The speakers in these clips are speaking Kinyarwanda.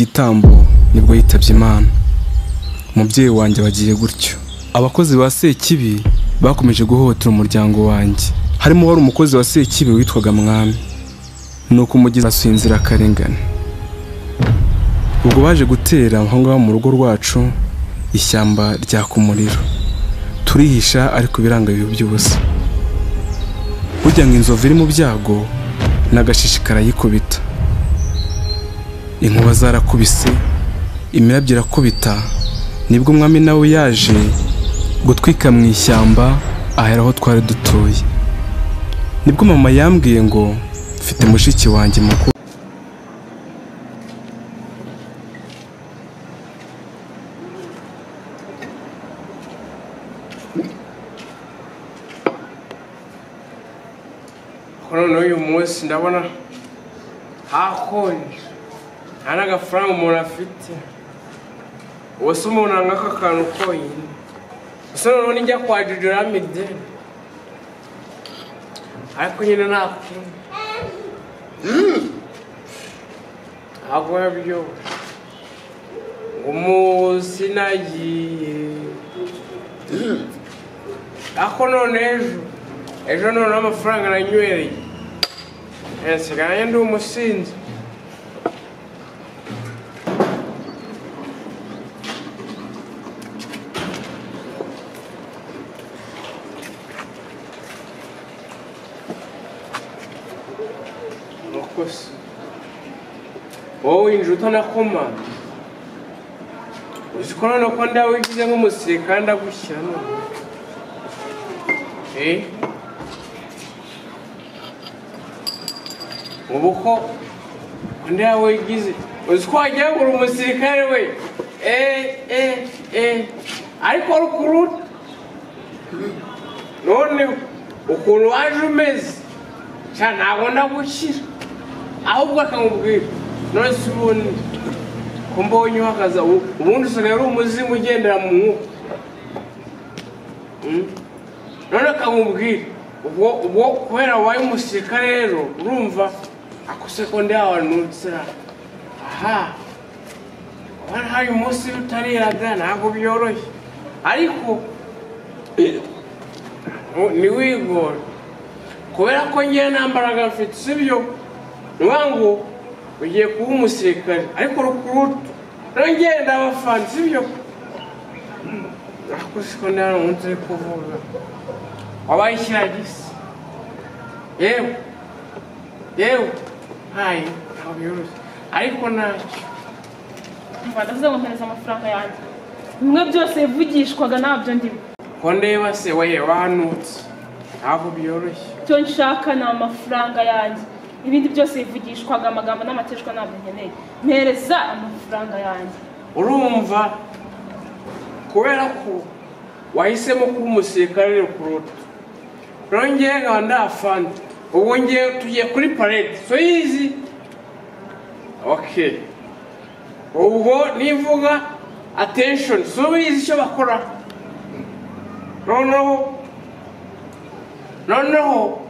gitambo nibwo yitabye Imana umubyeyi wanjye wagiye gutyo abakozi ba Sekibi bakomeje guhohotera umuryango wanjye harimo wari umukozi wa Sekibi witwaga Mwami nuko umugizi asuye inzira akarengane ubwo baje gutera aho ngaho mu rugo rwacu ishyamba ryaka umuriro turihisha ariko ibiranga biba by'ubusa burya ngo inzovu iri mu byago n'agashishikara yikubita inkuba zarakubise imirabyo irakubita nibwo umwami nawe yaje gutwika mu ishyamba ahera aho twari dutuye nibwo mama yambwiye ngo mfite mushiki wanjye mukuru kuri n'uyu munsi ndabona hakonje nta n'agafaranga umuntu afite ubu se umuntu anga aka kantu konyine gusa noneho nijya kwa jujuramide ariko nyine nta kundi ntabwo yabyoroshye umunsi nagiye ako none ejo ejo noneho amafaranga nanywereye nsigaranye ndi umusinzi makosa wowe winjira utanakoma uzi ko noneho ko ndawigize nk'umusirikare ndagushyira none Eh? ubu ko undi yawigize uzi ko wagira ngo uri umusirikare we eh eh eh ariko rukuruta noneho ukuntu waje umeze cyane ntabwo ndagushyira ahubwo akamubwira none se ubundi ko mbonye uhagaze ubu- ubundi usigaye ari umuzimu ugendera mu mwuka Mm. none akamubwira ubwo ubwo kubera wabaye umusirikare rero urumva ako sekonde yawe nutsira aha kuba hari umunsi utariraga ntabwo byoroshye ariko eh, ntiwigore kubera ko ngewe nta mbaraga mfite sibyo niyo ngo ugiye kuba umusirikare ariko rukurutu nongeye ndabafana sibyo ariko siko ndabona umunsi uri kuvuga wabaye ikiragisi yewe yewe ntayo ntabwo yoroshye ariko ntacyo umva ndavuze ngo mpereza amafaranga yanjye bimwe byose yavugishwaga ntabyo ndimo ko ndeba se wehe wanutse ntabwo byoroshye icyo nshaka ni amafaranga yanjye ibindi byose bivugishwaga amagambo n'amateshwa ntabyo nkeneye mpereza amafaranga yanjye urumva kubera ko wahisemo kuba umusirikare kuruta nongeye nkaba ndafana ubu ngiye tugiye kuri parede so yizi okay ubwo nivuga attention so bizi icyo bakora noneho noneho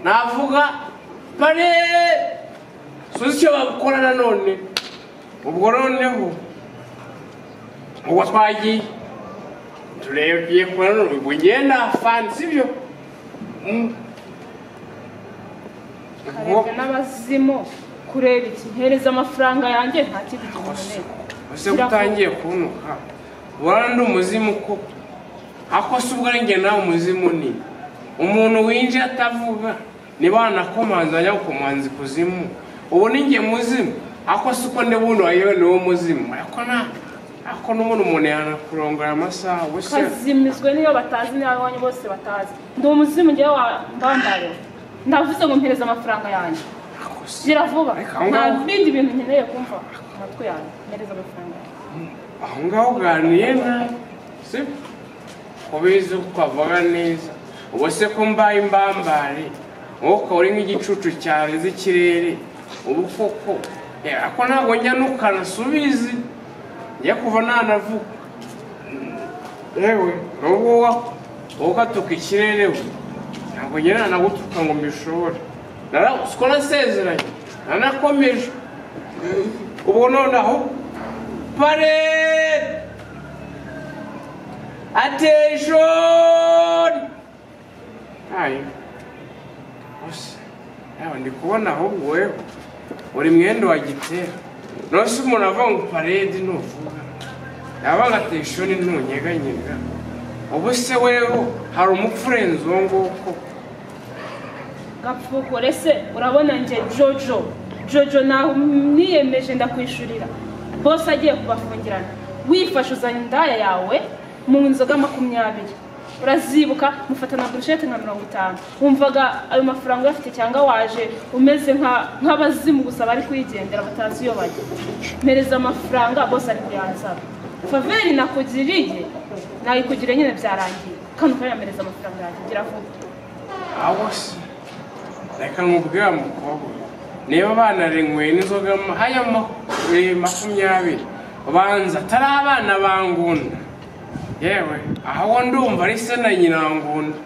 navuga parede so uzi icyo bakora nanone ubwo noneho uwo twagiye turebye kuri ubu ubwo ngenda afana sibyo Mm. Ubwo- karebwa n'abazimu kureba iki mpereza amafaranga yanjye nta kindi kintu Ose- nkeneye ose utangiye kunuka ubona ndi umuzimu ko ako si ubwo njye nawe umuzimu ni umuntu winjiye atavuga niba wanakomanza ajya gukomanza ikuzimu ubu ni njye muzimu ako si uko ndi bundi wayewe niwo muzimu ariko nta ako n'ubundi umuntu yanakurongora amasaha gusa kazimizwe niyo batazi n'iwanyu bose batazi ndi umuzimu ngewe wambambayeho ndavuze ngo mpereza amafaranga yanjye ako si gira vuba Ariko aho nta ngaho- bindi bintu nkeneye kumva ku matwi yanjye mpereza amafaranga yanjye aho ngaho uganiye nabi si kubizi twavuga neza ubu se ko mbaye imbambare umwuka uri nk'igicucu cyarenze ikirere ubu koko eh, ako ntabwo njya nukana subizi njya kuva nanavuga yewe n'ubwo wa- wowe ugatuka ikirere we ntabwo njya nanagutuka ngo mbishobore Nara- siko nasezeranye nanakomeje ubwo nonaho parede ateshoni ayo bose yaba ndi kubona ahubwo wewe uri mwenda wa gitera nose umuntu avuga ngo parede nuvuga yaba nka teshoni ntunyeganyega ubu se wewe hari umupfu urenze uwo nguwo koko gapfukure se urabona njye jojo jojo naho niyemeje ndakwishurira bose agiye kubafungirana wifashe uzanye indaya yawe mu nzoga makumyabiri urazibuka mufata na burushete nka mirongo itanu wumvaga ayo mafaranga uyafite cyangwa waje umeze nka- nk'abazimu gusa bari kwigendera batazi iyo bajya mpereza amafaranga bose ari kuyansaba faveri nakugiriye nayikugiriye nyine byarangiye kandi ukanyamereza amafaranga yanjye gira vuba abo se reka nkubwire wa mukobwa niba banarenyweye n'inzoga ma- haya ma- eh, makumyabiri banza atari abana ba ngunda yewe aho ndumva ari se na nyina wa ngunda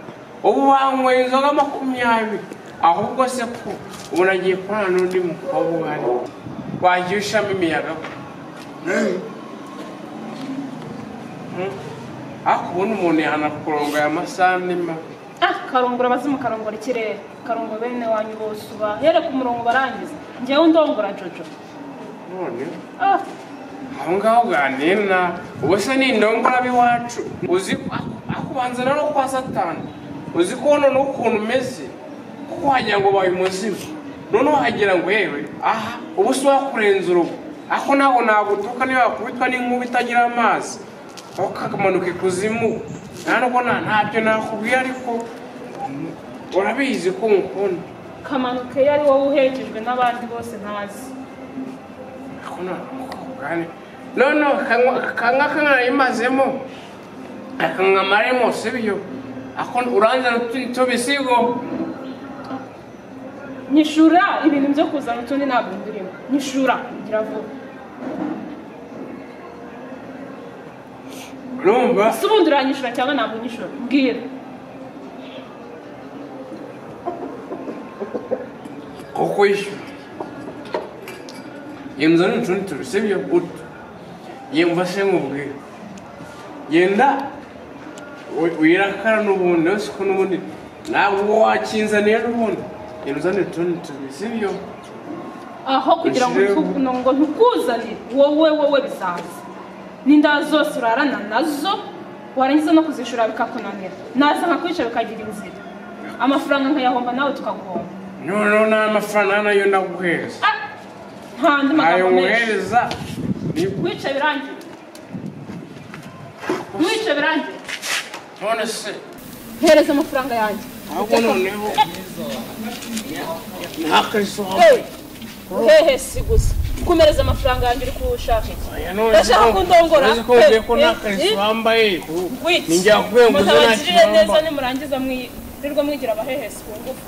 ubu banyweye inzoga makumyabiri ahubwo se ko ubu nagiye kurana n'undi mukobwa uhari wagiye ushamo imiyaga ko Hmm? ariko ubundi umuntu yanakuronga aya masaha ni mabi Ah, karongora abazimu karongora ikirere karongora bene wanyu bose uba here ku murongo barangiza njyewe ndongora jojo noneho ah aho ngaho uganira na ubu se ni indongora b'iwacu uzi akubanza no kwa satani uzi ko none ukuntu umeze kuko wagira ngo ubaye umuzimu noneho wagira ngo yewe aha ubu si wakurenza urugo ako ntabwo nagutuka niba wakubitwa n'inkuba itagira amazi aho kakamanuka ikuzimu ntabwo nta- ntabyo nakubwiye ariko mm, urabizi ko nkukunda kamanuka iyo ari wowe uhekejwe n'abandi bose ntazi none kanga kanarayimazemo akankamaremo sibyo ako uranzana tubisigo nyishura ibintu byo kuzana utundi ntabwo ndirimo nyishura ngira vuba urumva si ubundi uranyishura cyangwa ntabwo nyishura mbwira kuko yishyura yemza n'utundi turi sibyo utu yemva se nkubwira yenda wi- wirakara n'ubundi uretse ko n'ubundi ntabwo wakinzaniye n'ubundi yemza n'utundi turi sibyo aho kugira ngo Ushire- ntu- ngo ntukuzane wowe wowe bizaza n'inda zose urarana nazo warangiza no kuzishura bikakunanira naza nkakwica bikagira inzira amafaranga nkayahomba nawe tukaguhomba noneho n'amafaranga nayo naguheza Ah, nta andi ayo magambo menshi nkohereza ni- wica birangiye wica birangiye none se hereza amafaranga yanjye ahubwo noneho ntakarisohoka Hey, hehe si gusa kumereza amafaranga yanjye uri kuwushaka iki ndashaka ko ndongora uzi ko ugiye ko Hey, ntakariso hey, wambaye wiki ninjye yakubwiye ngo uze mutabagirire neza ntakiramba nimurangiza mwirirwa mwigira abahehesi ku ngufu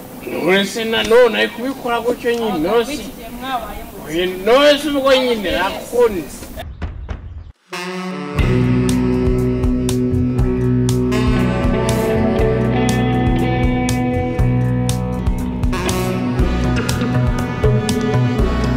uretse nanone ari kubikora gutyo nyine Abagabo nose b'iki gihe mwabaye mu nose ubwo nyine nakunda